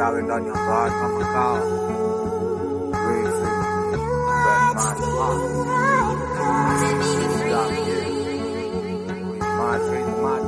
yawe ndani ya mbali kama kawa Crazy. Very much, man. Yeah, yeah. Mad, very mad.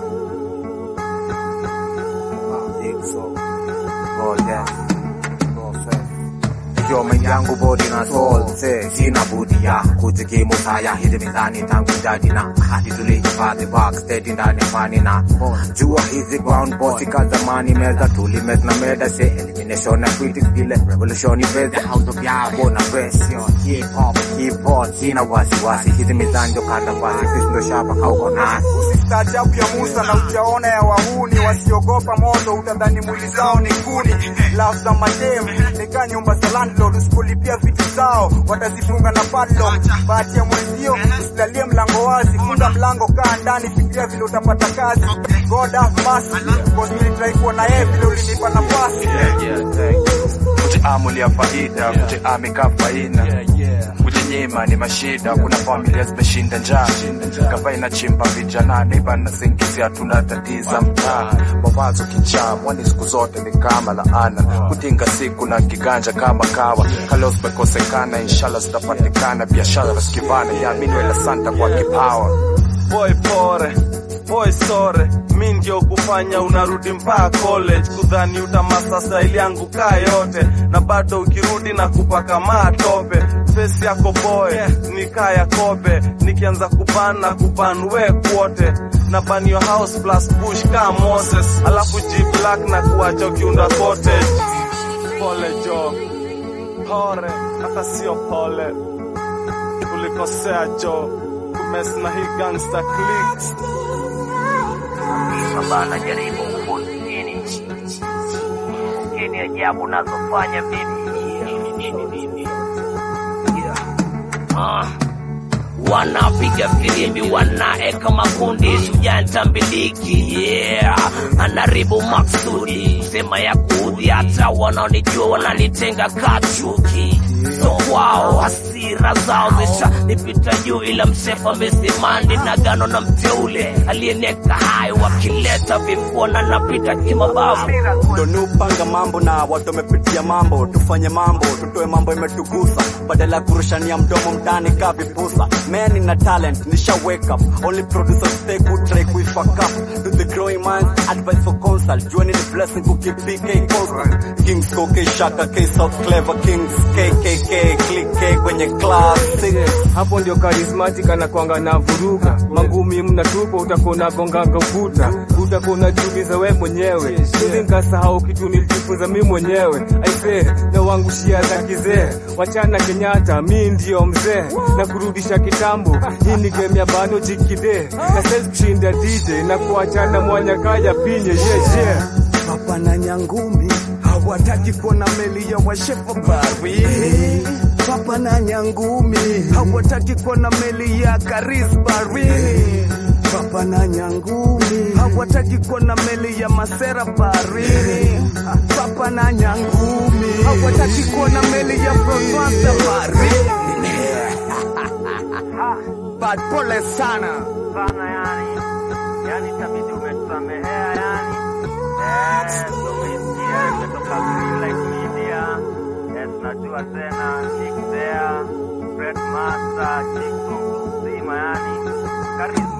Ah, big so. God damn. God faith. Ikiwa mind yangu body na soul say sina budi ya kujikimu saya hizi mizani tangu jadi na hadi tulihifadhi backstage ndani ya fani na jua hizi ground boss ka zamani meza tulimet na meda say elimination na critics vile revolution is the house of yabo na pression hip hop hip hop sina wasiwasi hizi mizani ndo kanda basi sisi ndo shapa kauko nasi Usistaajabu ya Musa na ujaona ya wahuni wasiogopa moto, utadhani mwili zao ni kuni. Love za madem nika nyumba za landlord, usipolipia vitu zao watazifunga na padlock. Bahati ya mwenzio usilalie mlango wazi, funga mlango, kaa ndani, fikiria vile utapata kazi. God have mercy, cause nilitrai kuwa na yeye vile ulinipa nafasi. Kutiamulia faida, kutiamika faina, kujinyima ni mashida. Kuna familia zimeshinda njaa, gava inachimba vijana, neiba na singizia, tunatatiza mtaa. Mawazo kichaa, mwani siku zote ni kama laana, kutinga siku na kiganja kama kawa. Kalo zimekosekana, inshallah zitapatikana. Biashara skivana, yaamini wela santa kwa kipawa. boy pore boy sore mi ndio kufanya unarudi mpaka college kudhani utamasa style yangu kaa yote na bado ukirudi na kupaka matope face yako boy ni kaa ya kobe nikianza kuban na kuban we kwote na ban your house plus bush kaa Moses alafu G black na kuacha ukiunda cottage pole jo pore hata sio pole ulikosea jo kumes na hii gangster cliques bana jaribu kufundini kini ajabu nazofanya mimi Ah. wanapiga filimbi wanaeka makundi shujanta mbiliki yeah. anaribu maksudi sema ya kudhi hata wanaonijua wananitenga kachuki so wao hasira zao zisha nipita juu ila msefa mesimandi na gano na mteule aliyeneka hayo wakileta vifua na napita kimabavu ndo ni upanga mambo na watu wamepitia mambo tufanye mambo tutoe mambo imetugusa badala ya kurushania mdomo mtani kaa vipusa man na talent nisha wake up only producer stay good try kuifuck up to the growing minds advice for consult juani ni blessing kukeep PK constant kings ko K shaka K south clever kings KKK click K kwenye class hapo ndio charismatic anakwanga na vuruga mangumi mnatupa utakuwa unagonganga ukuta utakuwa unajiuliza we mwenyewe ili nkasahau kitu nilijifunza mi mwenyewe aise na wangu shia za kizee wachana Kenyatta mi ndio mzee na kurudisha kitambo hii ni game ya bano jikide na saizi kushinda DJ na kuachana mwanya kaya pinye yeah, yeah. Papa na Nyangumi hawataki kuona meli ya washefa baharini. Papa na Nyangumi hawataki kuona meli ya Karis baharini. Papa na Nyangumi hawataki kuona meli ya Masera baharini. Papa na Nyangumi hawataki kuona meli ya Provensa baharini. Bad pole sana. sana yani yani tabidi umetusamehea yani eh tumesikia imetoka Green Light Media eh tunajua tena Nick There Fred Master Chick Zima yani karibu